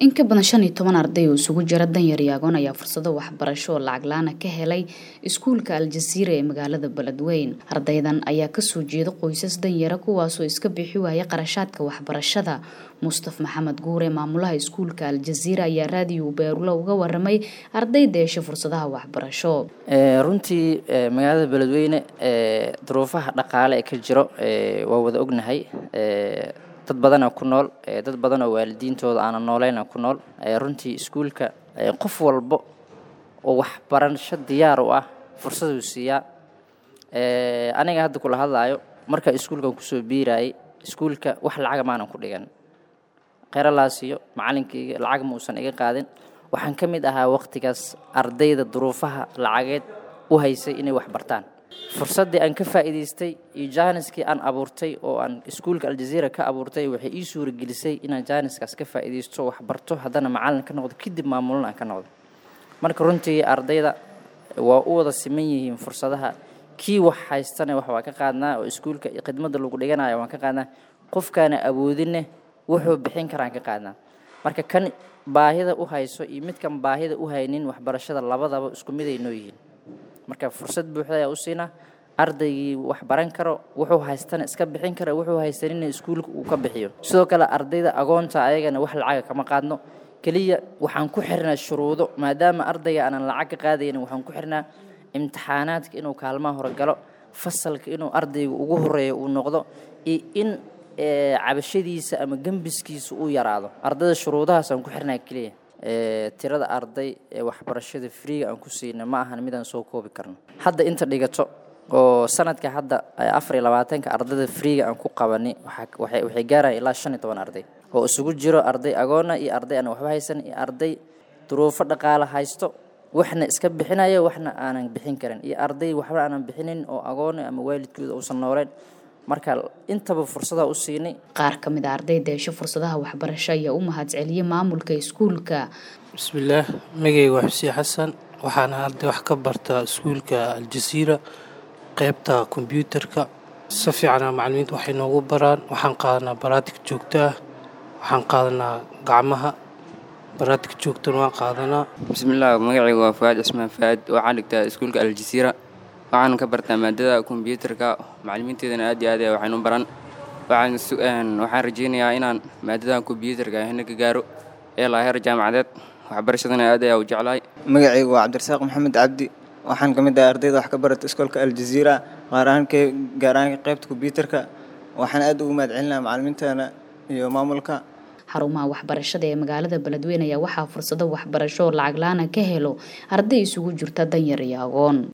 in ka badan shan iyo toban arday oo isugu jira danyar iyo agoon ayaa fursado waxbarasho oo lacag la-aan ka helay iskuulka aljaziira ee magaalada beledweyn ardaydan ayaa kasoo jeeda qoysas danyara kuwaasoo iska bixi waaya qarashaadka waxbarashada mustaf maxamed guure maamulaha iskuulka aljaziira ayaa raadiyo beerulo uga waramay ardayda yeesha fursadaha waxbarasho runtii magaalada beledweyne duruufaha dhaqaale ee ka jiro waa wada ognahay dad badana ku nool dad badan oo waalidiintooda aanan nooleyna ku nool runtii iskuulka qof walbo oo waxbarasho diyaar u ah fursaduu siiyaa aniga hadda kula hadlaayo markaa iskuulkan kusoo biirayay iskuulka wax lacaga maanan ku dhigan kheralaasiyo macalinkayga lacag ma uusan iga qaadin waxaan ka mid ahaa waqtigaas ardayda duruufaha lacageed u haysay inay wax bartaan fursaddii aan ka faa'iidaystay iyo jaaniskii aan abuurtay oo aan iskuulka aljaziira ka abuurtay waxay ii suuragelisay inaan jaaniskaas ka faa'iidaysto wax barto haddana macallin ka noqdo kadib maamulin aan ka noqdo marka runtii ardayda waa u wada siman yihiin fursadaha kii wax haystana wax waa ka qaadnaa oo iskuulka khidmadda lagu dhiganayo waan ka qaadnaa qofkaana awoodinne wuxuu bixin karaan ka qaadnaa marka kan baahida u hayso iyo midkan baahida u haynin waxbarashada labadaba isku miday noo yihiin marka fursad buuxda ayaa u siinaa ardaygii wax baran karo wuxuu haystana iska bixin kara wuxuu haysanina iskuulka uu ka bixiyo sidoo kale ardayda agoonta ayagana wax lacaga kama qaadno keliya waxaan ku xirnaa shuruudo maadaama ardayga aanan lacag ka qaadaynin waxaan ku xirnaa imtixaanaadka inuu kaalmaha hore galo fasalka inuu ardayga ugu horeeyo uu noqdo iyo in cabashadiisa ama gembiskiisa uu yaraado ardayda shuruudahaas aan ku xirnaa keliya tirada arday ee waxbarashada freega aan ku siina ma ahan midaan soo koobi karno hadda inta dhigato oo sanadka hadda afar iyo labaatanka ardayda freega aan ku qabani waxay gaaraya ilaa shan iyo toban arday oo isugu jiro arday agoona iyo arday aan waxba haysan iyo arday duruufo dhaqaale haysto waxna iska bixinayo waxna aanan bixin karin iyo arday waxba aanan bixinin oo agoona ama waalidkooda uusan nooleyn marka intaba fursada u siinay qaar ka mid a ardayda yeesho fursadaha waxbarasho ayaa u mahadceliyay maamulka iskuulka bismillaah magayga waa xuseen xasan waxaana arday wax ka bartaa iskuulka aljaziira qeybta kombyuutarka si fiicana macalimiinta waxay noogu baraan waxaan qaadanaa baraatig joogto ah waxaan qaadanaa gacmaha baraatig joogtana waan qaadanaa bismillaah magacayga waa faad cismaan faad waxaan dhigtaa iskuulka aljaziira waxaan ka bartaa maadada kombyuutarka macalimiinteedana aad iyo aad waxaynu baran waxaan rajeynayaa inaan maadada kombyuutarka hina ka gaaro ee laa heer jaamacadeed waxbarashadana aad ayaa u jeclahay magacaygu waa cabdirasaaq maxamed cabdi waxaan ka mid ahay ardayda wax ka barata iskoolka aljaziira qaar ahaan gaar ahaan qaybta kombyuutarka waxaan aad ugu mahadcelinaha macalimiintana iyo maamulka xarumaha waxbarashada ee magaalada beledweyne ayaa waxaa fursado waxbarasho oo lacag la-aana ka helo arday isugu jirta danyar iyo agoon